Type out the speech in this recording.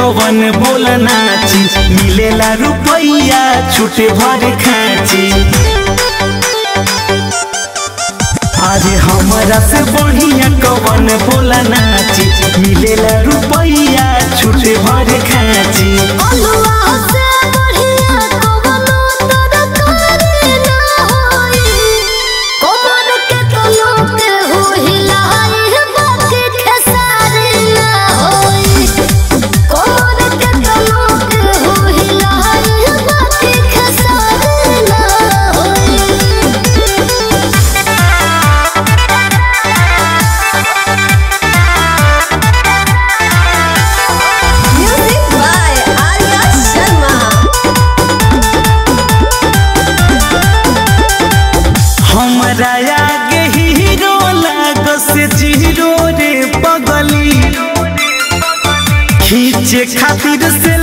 कवन बोल नाची मिलेला रुपैया छूटे भर खाची अरे हमरा से बढ़िया कवन बोल नाची मिलेला रुपैया छूटे भर खाची अलुआ से बढ़िया कवनो तरकारी ना होई कमर के तलो के हो हिलाई बाकी खेसारी ना होई कमर के तलो के हो हिलाई बाकी खेसारी ना होई Music by Arya Sharma. हमरा आगे हीरो लागो से जीरो रे पगली खींचे खातिर से